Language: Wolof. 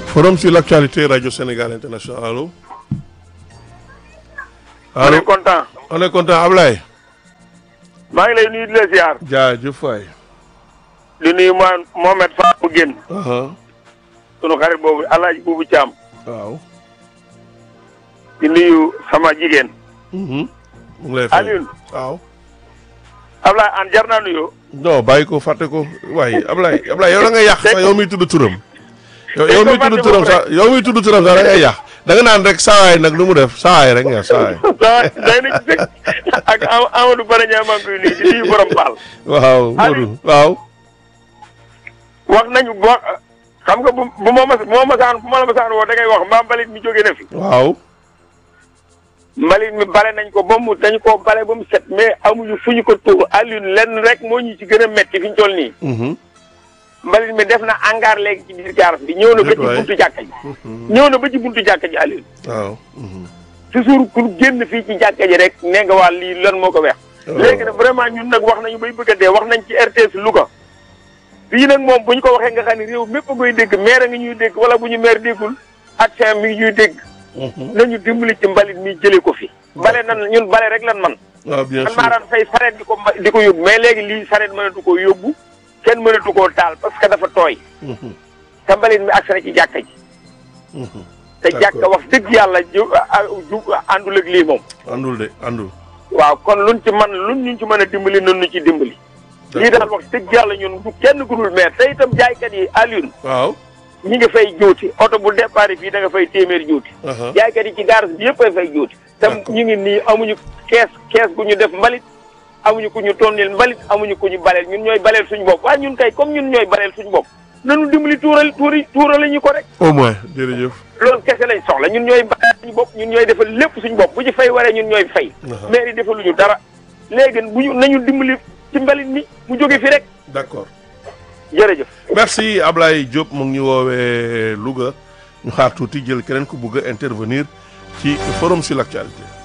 forum sur l'actualité radio Sénégal international allo. on allo est content. on est content Ablaye. maa ngi lay nuyu di la ziar. jaajëf waay. di nuyu ma Mohamed Fall mu génn. aha sunu xarit boobu El Hadj Boubou Thiam. waaw. di nuyu sama jigéen. Mhm. mu ngi lay fay Alioune. waaw. Ablaye an jar naa nuyoo. non bàyyi ko fàtte ko waaye Ablaye Ablaye yow da ngay yàq sax Dégg- yow miy tudd turam. yow Dégg yow ko miy tudd fàtte turam boobu sax yow miy tudd turam sax da ngay yàq da nga naan rek saawaay nag lu mu def saawaay rek nga saawaay. waaw day na ci dëkk ak Am- Amadou Baraña maa ngi koy nuyu di nuyu borom Paal. waaw Aliou. Modou waaw. wax nañu bo xam nga bu bu ma mas bu ma masaan bu ma la masaan woo da ngay wax mbaa mbalit mi jóge na fi. waaw. mbalit mi bale nañ ko ba mu dañ koo bale ba mu set mais amuñu fu ñu ko tuur Alioune lenn rek moo ñu ci gën a metti fi ñu toll nii. Mhm. mbalit mi def na hangar léegi ci biir gaar bi ñëw na ba ci Déet waay. buntu jàkka ji. ñëw na ba ci buntu jàkka ji Alioune. waaw. Mhm. toujours ku génn fii ci jàkka ji rek nee nga waa lii lan moo ko weex. léegi nag vraiment ñun nag wax nañu bay bëgg a dee wax nañ ci RTS Louga. fii nag moom bu ñu ko waxee nga xam ne réew mépp a koy dégg maire a ngi ñuy dégg wala bu ñu maire déggul ak mi ngi ñuy dégg. Mhm. nañu dimbali ci mbalit mi jëlee ko fi. bale nan ñun bale rek lan man waaw bien man sûr. maa daan fay sareet di ko mba- di ko yóbbu mais léegi lii sareet mënatu koo yóbbu kenn mënatu koo taal parce que dafa tooy Mhm. te mbalit mi agsi na ci jàkka ji Mhm. te D'accord. jàkka wax dëgg yàlla ju ah, ju àndul ak lii moom àndul de àndul. waaw kon luñ ci man luñ ñu ci mën a dimbali nun ñu ci dimbali lii daal wax dëgg yàlla ñun du kenn ku dul maire te itam jaaykat yi Alioune waaw. ñi nga fay juuti oto bu départ fii da nga fay téeméer juuti aha jaaykat yi ci garage bi yëpp a fay juuti te D'accord. ñu ngi nii amuñu kees kees gu ñu def mbalit amuñu ku ñu tonnil mbalit amuñu ku ñu baleel ñun ñooy baleel suñu bopp waaye ñun kay comme ñun ñooy baleel suñu bopp nanu dimbali tuural tuuri tuurale ñu ko rek au moins jërëjëf. loolu kese lañ soxla ñun ñooy baleel suñu bopp ñun ñooy defal lépp suñu bopp bu ci fay waree ñun ñooy fay Aha. maire yi defaluñu dara léegi bu ñu nañu dimbali ci mbalit mi mu jóge fi rek d'accord. jërëjëf merci Ablaye Diop mu ngi ñu woowee Louga ñu xaar tuuti jël keneen ku bugg a intervenir ci forum sur l'actualité.